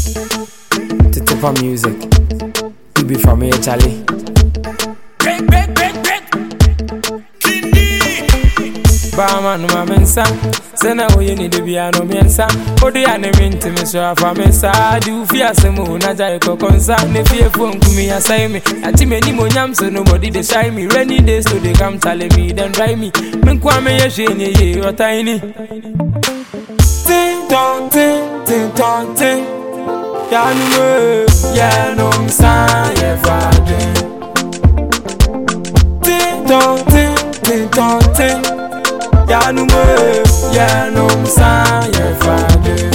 Titipa music. You be from here, Charlie. Break, break, break, break. Bama no ma mensa Sena oye ni de bia no mensa Odi ya ne minti me so afa mensa Di ufi asemu na jai kokonsa Ne fie fo nkumi asai me Ati me ni mo nyam so nobody dey shy me Rainy days so they come tell me then dry me Men kwa me ye hwe ni ye otaini Ting tong ting ting tong ting Ya nu me ya no msa ye fade Ting tong ting ting tong ting Ya nu me, ya no msa, ya fade.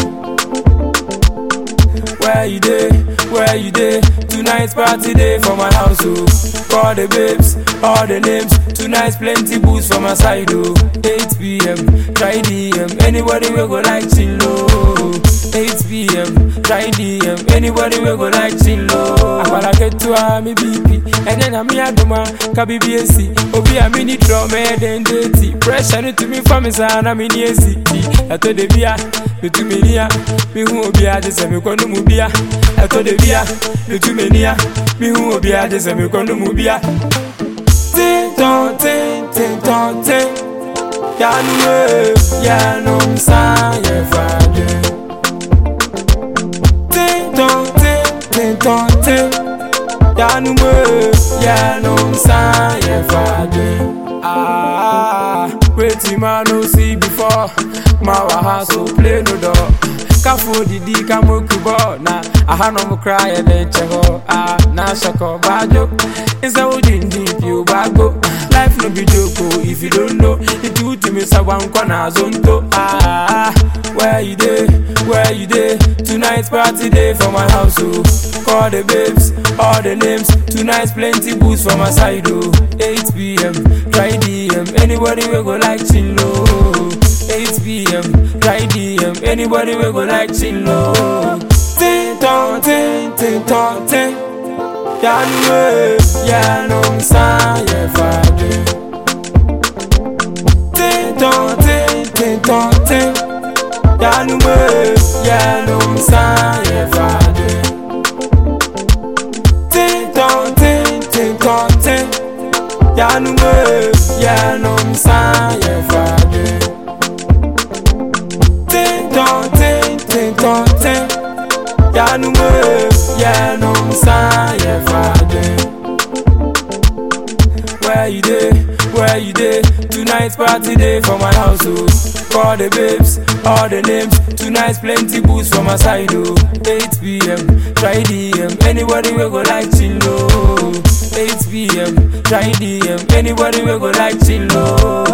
Where you dey, where you dey? Tonight's party day for my house, oh. Call the babes, all the names. Tonight's plenty booze for my side, oh. 8 p.m., try DM. Anybody will go like chill, oh. 8 p.m., try DM. Anybody will go like chill, oh. Akwala ketua mi BP, and then I'm here doma kabi BSc. Obi a mini drum, and then dirty. Pressure no to me for me, son. I'm in ACT. I told the bia, me to me near. Me who obi a just me kono mu bia. I told the bia, me to me near. Me who obi a just me kono mu bia. Ting tong ting ting tong ting. Ya nu me, ya no msa, ya fade. Ting tong ting ting tong ting. Ya nu me, ya no msa, ya fade. Ah, wetin man no see before. Ma wa hustle play no door. Kafo didi kamoku bɔ na ahanom kora yɛ de nkyɛ hɔ a na hyɛkɔ baadwo nsɛ wogyindi pio baago life no be joke o if you don't know nti wotumi sɛ wankɔ na azonto ah where you dey where you dey tonight's party day for my house o call the babes all the names tonight's plenty booze for my side o 8 pm try dm anybody wey go like chill o 8 pm try dm anybody wey go like chill o ting tong ting ting tong ting ya nu me ya no msa ya fade ting tong ting ting tong ting ya nu me ya no msa ya fade ting tong ting ting tong ting ya nu me ya no msa ya fade ting tong ting ting tong ting ya nu me ya no msa ya fade where you dey where you dey tonight's party day for my house oh call the babes all the names tonight's plenty booze for my side oh 8 pm try dm anybody wey go like chill oh 8 pm try dm anybody wey go like chill oh